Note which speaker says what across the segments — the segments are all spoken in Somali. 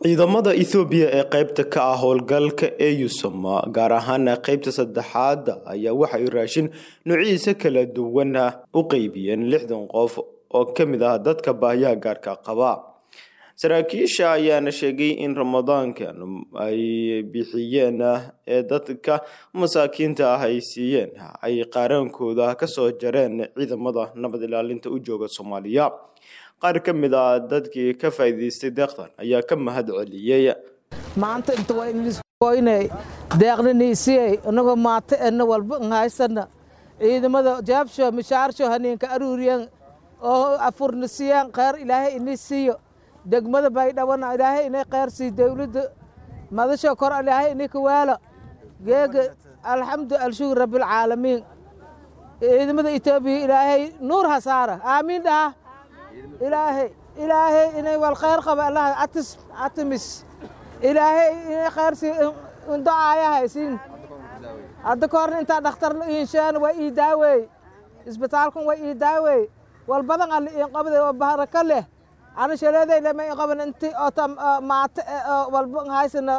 Speaker 1: ciidamada ethoobiya ee qeybta ka ah howlgalka eeyusom gaar ahaan qeybta saddexaad ayaa waxay raashin noocyadiisa kala duwan u qeybiyeen lixdan qof oo ka mid ah dadka baahiyaha gaarka qaba saraakiisha ayaana sheegay in ramadaankan ay bixiyeen ee dadka masaakiinta ah ay siiyeen ay qaaraankooda kasoo jareen ciidamada nabad ilaalinta u jooga soomaaliya qaar ka mid ah dadkii ka faa'iidaystay deeqdan ayaa ka mahad celiyey
Speaker 2: maanta inta waa inliskoynay deeqnaniisiyey inagoo maata ena walba haysana ciidamada jaabsho mishaarsho haniinka aruuriyan oo afurnisiyan kheyr ilaahay ini siiyo degmada baydhawana ilaahay inay kheyr siiyo dowladda madasho kor ilaahay ini kawaalo geega alxamdu alshukur rabbilcaalamiin ciidamada etoobiya ilaahay nuur ha saara aamiin dhaha ilaahay ilaahay inay wal khayr qaba allah atis atimis ilaahay inay khayr si docaaya haysiin hadda ka horna intaa dhakhtar inshaan waa ii daaweey isbitaalkan waa ii daaweey wal badan alla iin qabday oo baraka leh ana shaleeday lama iin qaban inti oo maata walba haysana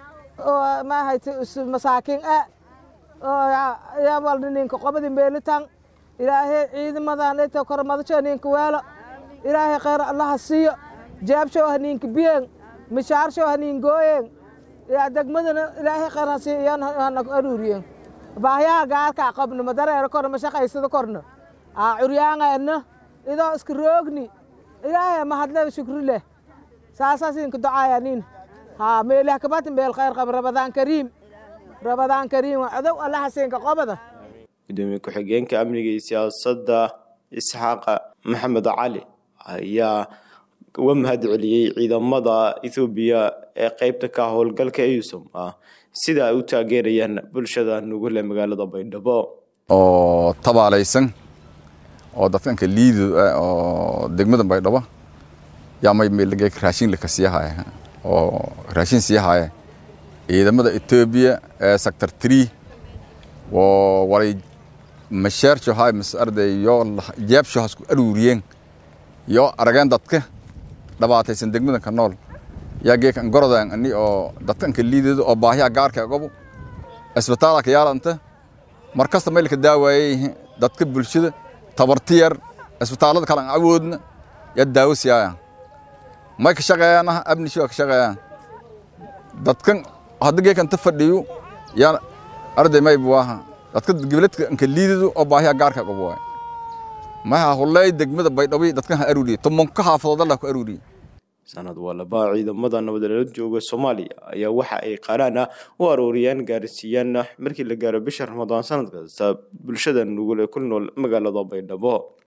Speaker 2: ma hayte masaakiin a yaa walna ninka qabadi meelitan ilaahay ciidamadan inta kor madasho ninka weelo ilaahay khayr allaha siiyo jaabshow haniinka biyeen mishaarshow haniin gooyeen yaa degmadana ilaahay khayr ha siiyo iyaan hanaku aruuriyeen baahyaha gaarkaa qabno ma dareero korna ma shaqaysada korna aa curyaangeena idoo iska roogni ilaahay mahadle shukri leh saasaasinka docaaya nin haa meelih kabati meel khayr qaba rabadaan kariim rabadaan kariim codow allaha siinka qobada
Speaker 1: gudoomiye ku-xigeenka amniga iyo siyaasadda isxaaqa maxamed cali ayaa uga mahad celiyey ciidamada ethoobiya ee qeybta ka howlgalka eusom ah sida ay u taageerayaan bulshada nugule magaalada baydhabo
Speaker 3: oo tabaalaysan oo dadkanka liido oo degmada baydhabo yaa may raashin laka siiyahaya oo raashin siiyahaya ciidamada etoobiya ee sector tree oo walay mashaarjo hay mas arday yo jeebsho hasku aruuriyeen yo arageen dadka dhabaataysan degmadanka nool yaa geekan gorodan ani oo dadkanka liidado oo baahiya gaarka gobo isbitaalka yaalanta mar kasta meelka daawaayay dadka bulshada tabarti yar isbitaalada kale aan awoodna yaa daawo siiyaya may ka shaqeeyaan abnishi waa ka shaqeeyaan dadkan hadda geekan ta fadhiyo yaa arday may buaha dadka gibladka anka liidado oo baahiya gaarka gobo waay maha hulley degmada baydhabo dadkan ha aruuriye tumanka xaafadood allah ku aruuriye
Speaker 1: sanad walaba ciidamada nabadgelyo jooga soomaaliya ayaa waxa ay qaaraan ah u aruuriyaan gaarsiiyaan markii la gaaro bisha ramadaan sanad kasta bulshada nugul ee ku nool magaalada baydhabo